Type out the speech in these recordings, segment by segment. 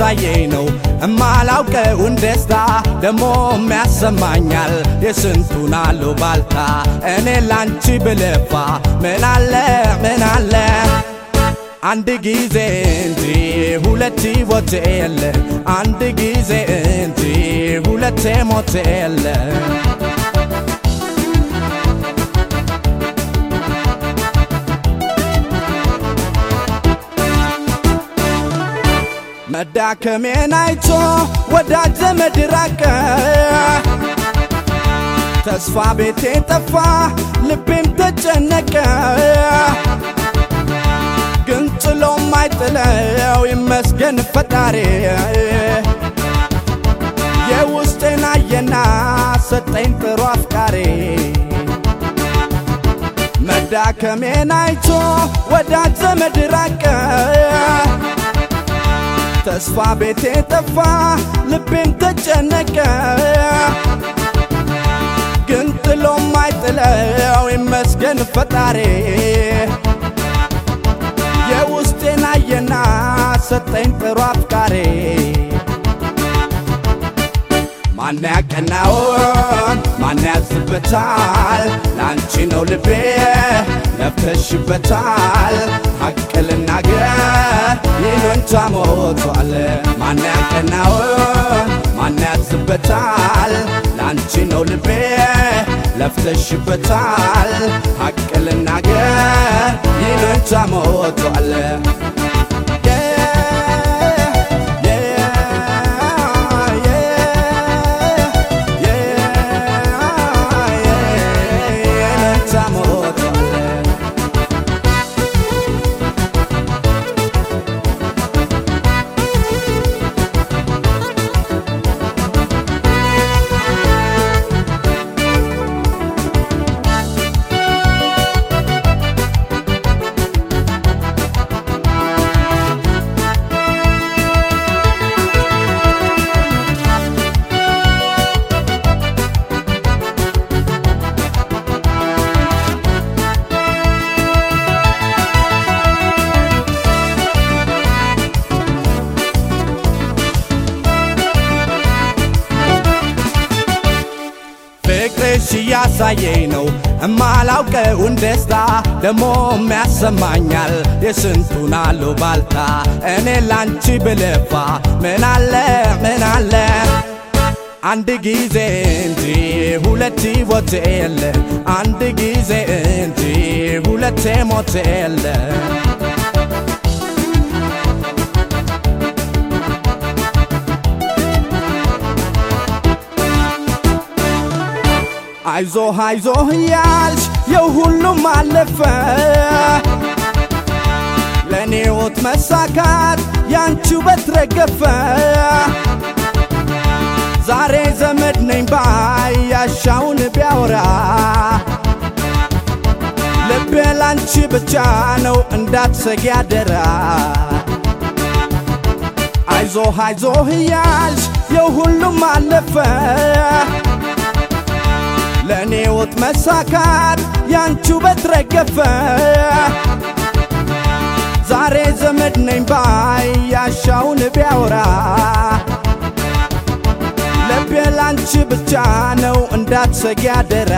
እያሳየኝ ነው እማላውቀውን ደስታ ደሞ የሚያሰማኛል የስንቱን አሉባልታ እኔ ላንቺ ብለፋ ምን አለ ምን አለ አንድ ጊዜ እንጂ ሁለት ሞት የለ አንድ ጊዜ እንጂ ሁለቴ ሞት የለ መዳከሜን አይቶ ወዳጅ ዘመድ ራቀ ተስፋ ቤቴ ጠፋ ልቤም ተጨነቀ ግን ጥሎም አይጥለው ይመስገን ፈጣሪ የውስጤን አየና ሰጠኝ ጥሩ አፍቃሪ መዳከሜን አይቶ ወዳጅ ዘመድ ራቀ ተስፋ ቤቴ ጠፋ ልቤም ተጨነቀ ግን ጥሎም አይጥለው ይመስገን ፈጣሪ የውስጤን አየና ሰጠኝ ጥሩ አፍቃሪ ማን ያቀናውን ማን ያዝበታል ለአንቺ ነው ልቤ ለፍተሽበታል ሐቅ ልናገር ይሉኝታ ሞቷል ማን ያቀናውን ማን ያዝበታል ለአንቺ ነው ልቤ ለፍተሽበታል ሐቅ ልናገር ይሉኝታ ሞቷል ፍቅርሽ እያሳየኝ ነው እማላውቀውን ደስታ ደሞ የሚያሰማኛል የስንቱን አሉባልታ እኔ ላንቺ ብለፋ ምን አለ ምን አለ አንድ ጊዜ እንጂ ሁለት ሞት የለ አንድ ጊዜ እንጂ ሁለቴ ሞት የለ አይዞህ አይዞህ እያልሽ የው ሁሉም አለፈ ለእኔ ሕይወት መሳካት ያንቺ ውበት ረገፈ ዛሬ ዘመድ ነኝ ባይ ያሻውን ቢያወራ ልቤ ላንቺ ብቻ ነው እንዳትሰጊ አደራ አይዞህ አይዞህ እያልሽ የው ሁሉም አለፈ ለእኔ ሕይወት መሳካት ያንቺ ውበት ረገፈ ዛሬ ዘመድ ነኝ ባይ ያሻውን ቢያወራ ልቤ ላንቺ ብቻ ነው እንዳትሰጊ አደራ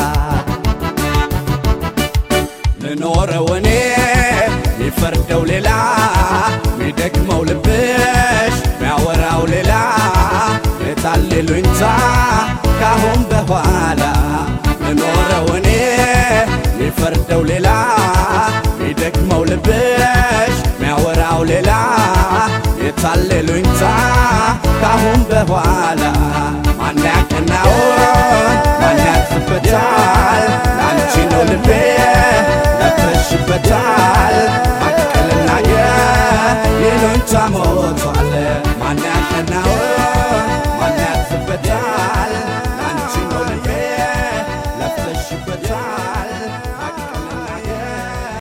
ልኖረው እኔ ሚፈርደው ሌላ ሚደክመው ልብሽ ሚያወራው ሌላ የታሌሉኝታ ካሁን በኋላ ልኖረው እኔ ሚፈርደው ሌላ ሚደክመው ልብሽ ሚያወራው ሌላ የታሌሉኝታ ካሁን በኋላ ማን ያቀናውን ማን ያዝበታል ለአንቺ ነው ልቤ ለፍተሽበታል ሐቅ ልናገር ይሉኝታ ሞቷል